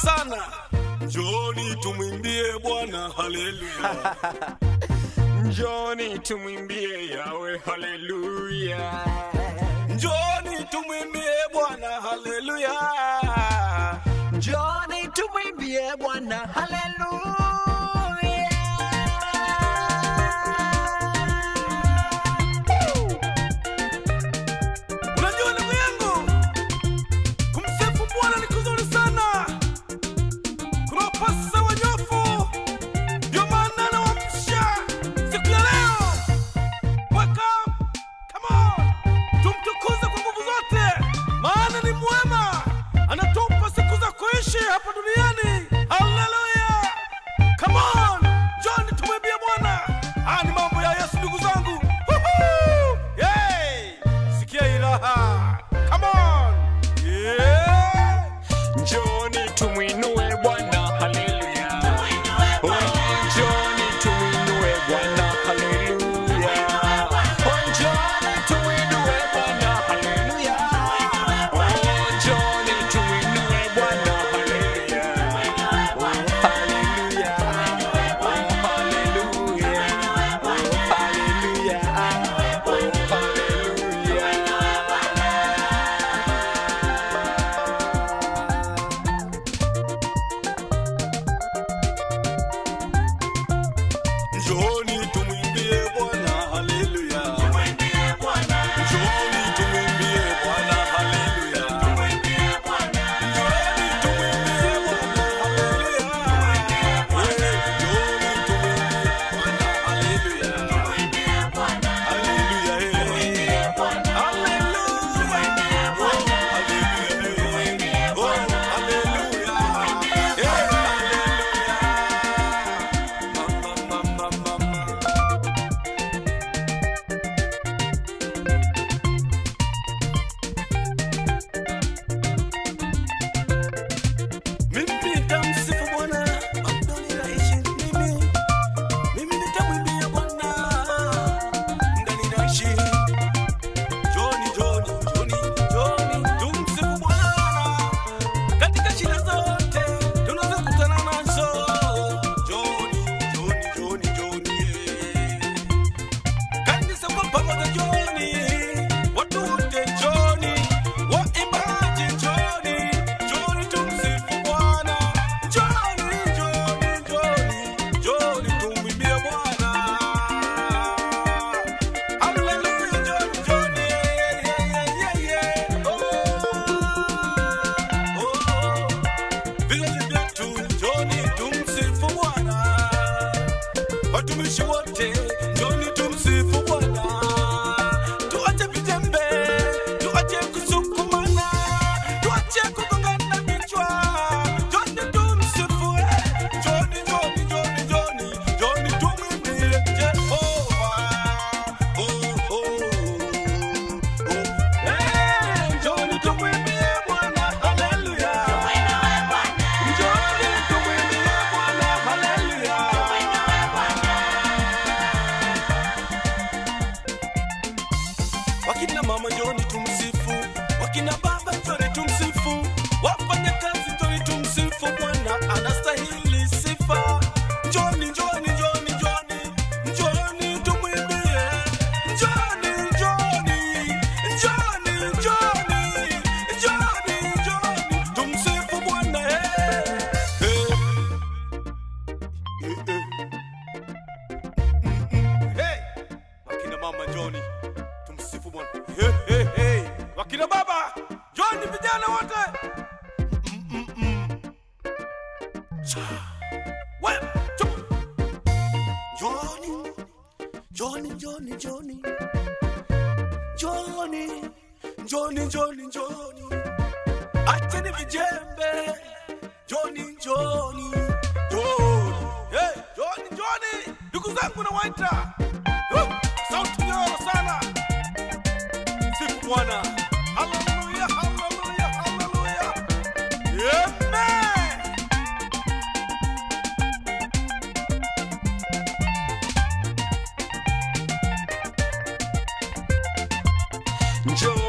sana. Njoni tumwimbie Bwana haleluya. Njoni tumwimbie Yawe haleluya. Njoni tumwimbie Bwana haleluya. Njoni tumwimbie Bwana haleluya. Unajua ndugu yangu, kumsifu Bwana ni kuzuri sana. Kunawapasa wanyofu, ndio maana nawaamsha siku ya leo. Wake up, come on, tumtukuze kwa nguvu zote, maana ni mwema, anatupa siku za kuishi hapa duniani. Haleluya! Come on, njoni tumwimbie Bwana. Haya ni mambo ya Yesu ndugu zangu. Woohoo! Yay! Sikia hii raha. Come on. Yeah! Njoni tumwinue Bwana haleluya. Oh, Njoni tumwinue Bwana haleluya. Oh, Njoni tumwinue Bwana haleluya. Oh, Njoni tumwinue Bwana haleluya. Oh, haleluya. Oh, haleluya. Oh, haleluya. Oh, haleluya. Njoni tumwimbie Bwana haleluya. Njoni tumwimbie Bwana haleluya. Njoni tumwimbie Bwana haleluya. Eh, njoni tumwimbie Bwana haleluya. Haleluya, eh. Haleluya. Oh, haleluya, eh. Oh, haleluya. Eh, haleluya. Mama, mama, mama. Mimi nitamsifu Bwana, ndani naishi mimi. Mimi nitamwimbia Bwana, ndani naishi. Njoni, njoni, njoni, njoni, tumsifu Bwana. Katika shida zote tunazokutana nazo. Njoni, njoni, njoni, njoni, eh. Kanisa kwa pamoja njoni, watu wote njoni, waimbaji njoni, njoni tumsifu Bwana. Njoni, njoni, njoni, njoni tumwimbie Bwana. Haleluya, njoni, njoni, yeah, yeah, yeah, yeah. Oh, oh. Vizazi vyetu njoni tumsifu Bwana. Watumishi wote njoni tumsifu Bwana. Tuache vijembe, tuache kusukumana, tuache kugongana vichwa. Njoni tumsifu, eh. Njoni, njoni, njoni, njoni, njoni tumwimbie Jehova. Oh, oh, oh. Eh, njoni tumwimbie Bwana. Haleluya. Njoni tumwimbie Bwana. Haleluya. Wakina mama njoni tumsifu, wakina baba njoni tumsifu, wafanya kazi njoni tumsifu, Bwana anastahili sifa. Njoni, njoni, njoni, njoni, njoni tumwimbie, njoni, njoni, njoni, njoni, njoni, njoni tumsifu Bwana. eh, eh. Eh, eh. Mm, mm. Hey! Wakina mama njoni tumsifu Bwana. Hey, hey, hey. Wakina baba njoni, vijana wote Mm, mm, mm. Cha. We, chup. Njoni, njoni, njoni, njoni, njoni, njoni, njoni, njoni, acheni vijembe, njoni, njoni, njoni, hey, njoni, njoni, ndugu zangu nawaita Oh, sauti nyororo sana sifu Bwana. Haleluya, haleluya, haleluya. Amen. Njoni